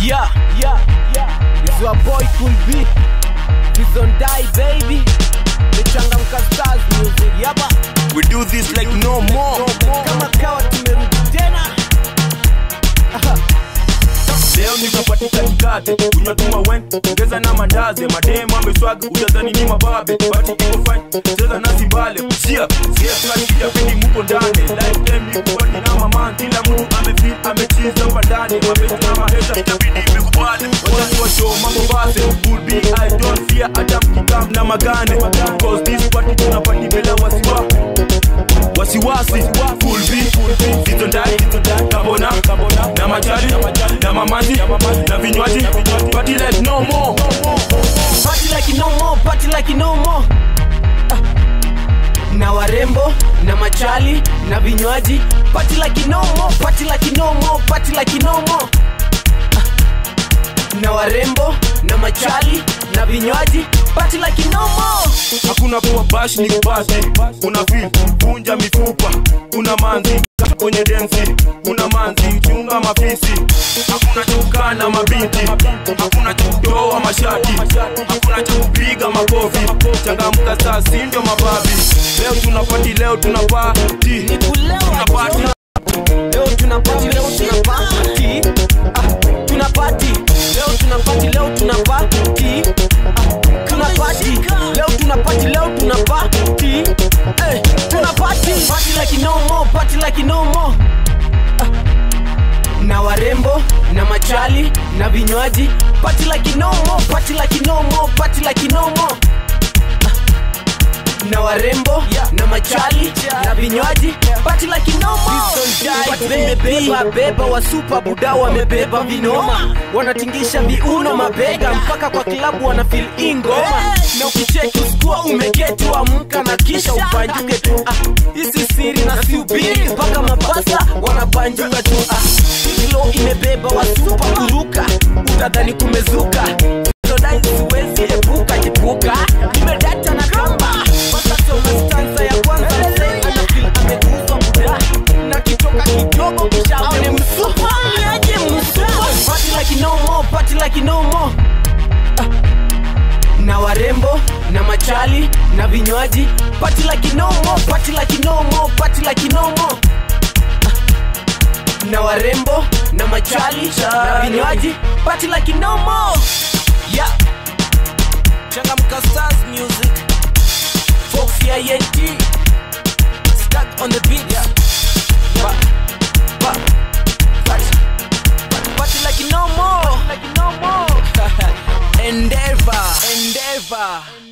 Yeah, yeah, yeah. It's your boy Cool B. Prison Die baby. The Changamka Stars music. Yaba. We do this like no more. Kama kawa tumerudi tena. Leo nikapati katikati, kunywa tu mawen, ongeza na mandazi, mademu ameswaga, utadhani ni mababe, bati iko fine, cheza na simbale, sia, sia tunashida pindi muko ndani, lifetime ni kubaki na mama, kila mtu amefeel, amechiza hapa ndani, mapenzi na maheta, itabidi imekubali, wacha tuwashow mambo base, cool be, I don't fear, hata mkikam na magane, cause this party tunapati bila wasiwa, wasiwasi full beat zito ndani kabona na majali na mamazi na vinywaji party like no more Party like no more, party like no more. Ah. Na warembo na machali na vinywaji party like no more, party like no more, party like no more. Ah. Na warembo na machali na vinywaji party like no more. hakuna kuwa bash ni kubasi una feel vunja mifupa una manzi kwenye densi una manzi chunga mafisi hakuna chukaa na mabinti hakuna chutoa mashati hakuna chupiga makofi changamka saa si ndio mababi leo tunapati leo tunapati Ni kulewa tunapati Leo tuna party, leo tuna party. Ah, tuna party. Leo tuna party, leo tuna party. Ah, tuna party. Leo tuna party, leo tuna party. Eh, tuna party. Party like no more, party like no more. Ah, na warembo na machali na vinywaji party like no more, party like no more, party like no more na warembo na machali na vinywaji party like no more. Beba beba wa super buda wamebeba vinoma, wanatingisha viuno mabega mpaka kwa klabu wana feel ingoma, na ukicheki usikua umeketi amka na kisha upanjuke tu. Ah, Hisi siri na siubiri mpaka mabasa wanapanjuka tu. Ah, Kilo imebeba wa super kuruka, utadhani kumezuka Sodai siwezi epuka jipuka, nimedata na kamba Pasa soma stanza ya kwanza mzee anafeel ameguzwa buda na kitoka kidogo kisha aone msupa aje msupa Party like no more, party like no more Ah. na warembo na machali na vinywaji party like no more, party like no more, party like no more Ah. na warembo na machali na vinywaji party like no more yeah Changamka Stars music Foxy INT Stuck on the beat yeah. Ba, ba, party, party like no more Like no more Endeavor Endeavor